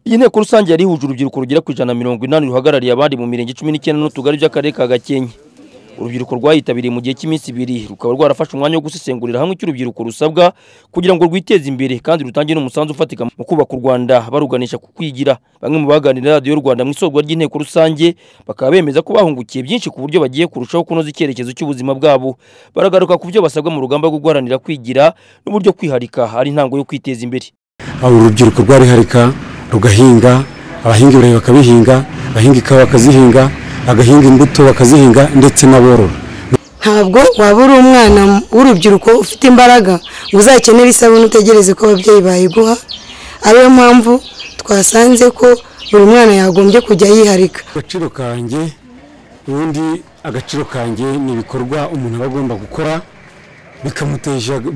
iyi nteko rusange yari ihuje urubyiruko rugera ku ijana na mirongo inani ruhagarariye abandi mu mirenge cumi n'icyenda n'utugari by'akarere ka gakenke urubyiruko rwayitabiriye mu gihe cy'iminsi ibiri rukaba rwarafashe umwanya wo gusesengurira hamwe icyo urubyiruko rusabwa kugira ngo rwiteze imbere kandi rutange n'umusanzu ufatika mu kubaka u rwanda baruganisha ku kwigira bamwe mu baganira radiyo rwanda mu isorwa ry'inteko rusange bakaba bemeza ko bahungukiye byinshi ku buryo bagiye kurushaho kunoza icyerekezo cy'ubuzima bwabo baragaruka ku byo basabwa mu rugamba rwo guharanira kwigira n'uburyo kwiharika ari intango yo kwiteza imbere urubyiruko rwariharika rugahinga abahinga ibirayi bakabihinga abahinga ikawa bakazihinga bagahinga imbuto bakazihinga ndetse n'aborora ntabwo waba uri umwana w'urubyiruko ufite imbaraga ngo uzakenere isabune utegereze ko ababyeyi bayiguha ariyo mpamvu twasanze ko buri mwana yagombye kujya yiharika agaciro kanjye ubundi agaciro kanjye ni ibikorwa umuntu aba agomba gukora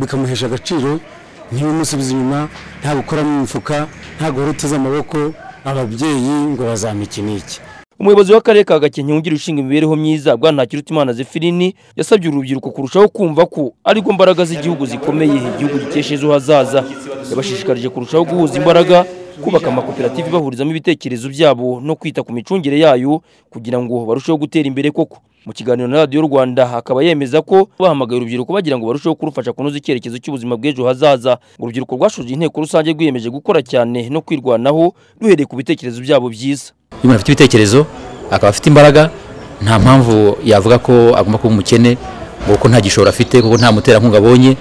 bikamuhesha agaciro ntibimusubize inyuma nta gukora mu mifuka nta guhora uteze amaboko ababyeyi ngo bazamike n'iki umuyobozi w'akarere ka gakenke wungirije ushinga imibereho myiza bwantakirutimana zefirini yasabye urubyiruko kurushaho kumva ko ariko mbaraga z'igihugu zikomeye igihugu gikesha ejo hazaza yabashishikarije kurushaho guhuza imbaraga kubaka amakoperative bahurizamo ibitekerezo byabo no kwita ku micungire yayo kugira ngo barusheho gutera imbere koko mu kiganiro na radiyo rwanda akaba yemeza ko bahamagaye urubyiruko bagira ngo barusheho kurufasha kunoza icyerekezo cy'ubuzima bw'ejo hazaza urubyiruko rwashoje inteko rusange rwiyemeje gukora cyane no kwirwanaho duhereye ku bitekerezo byabo byiza iyo umuntu afite ibitekerezo akaba afite imbaraga nta mpamvu yavuga ko agomba kuba umukene ngo kuko nta gishoro afite kuko nta muterankunga abonye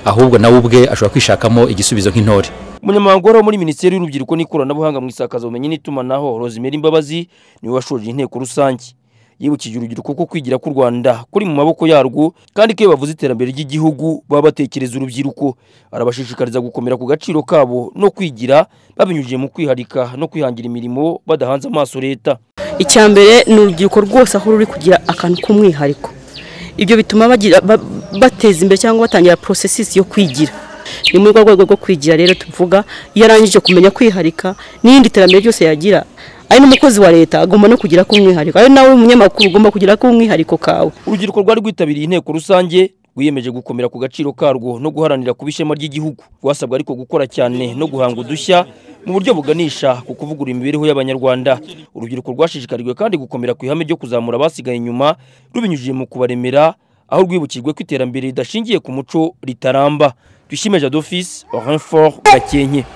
ahubwo nawe ubwe ashobora kwishakamo igisubizo nk'intore umunyamabanga wo muri minisiteri y'urubyiruko n'ikoranabuhanga mu isakazabumenyi n'itumanaho rozimeri imbabazi niwe washoje inteko rusange yibukije urubyiruko ko kwigira k'u rwanda kuri mu maboko yarwo kandi ko iyo bavuze iterambere ry'igihugu baba batekereza urubyiruko arabashishikariza gukomera ku gaciro kabo no kwigira babinyujije mu kwiharika no kwihangira imirimo badahanze amaso leta icya mbere ni urubyiruko rwose aho ruri kugira akantu k'umwihariko ibyo bituma bateza imbere cyangwa batangira porosesisi yo kwigira ni muri rwo rwego rwo kwigira rero tuvuga iyo arangije kumenya kwiharika n'irindi terambere ryose yagira ari n'umukozi wa leta agomba no kugira k'umwihariko ari nawe umunyamakuru ugomba kugira k'umwihariko kawe urubyiruko rwari rwitabiriye inteko rusange rwiyemeje gukomera ku gaciro karwo no guharanira kuba ishema ry'igihugu rwasabwe ariko gukora cyane no guhanga udushya mu buryo buganisha ku kuvugura imibereho y'abanyarwanda urubyiruko rwashishikarijwe kandi gukomera ku ihame ryo kuzamura abasigaye inyuma rubinyujije mu kubaremera aho rwibukijwe ko iterambere ridashingiye ku muco ritaramba twishime jadofisi orinfort gakenke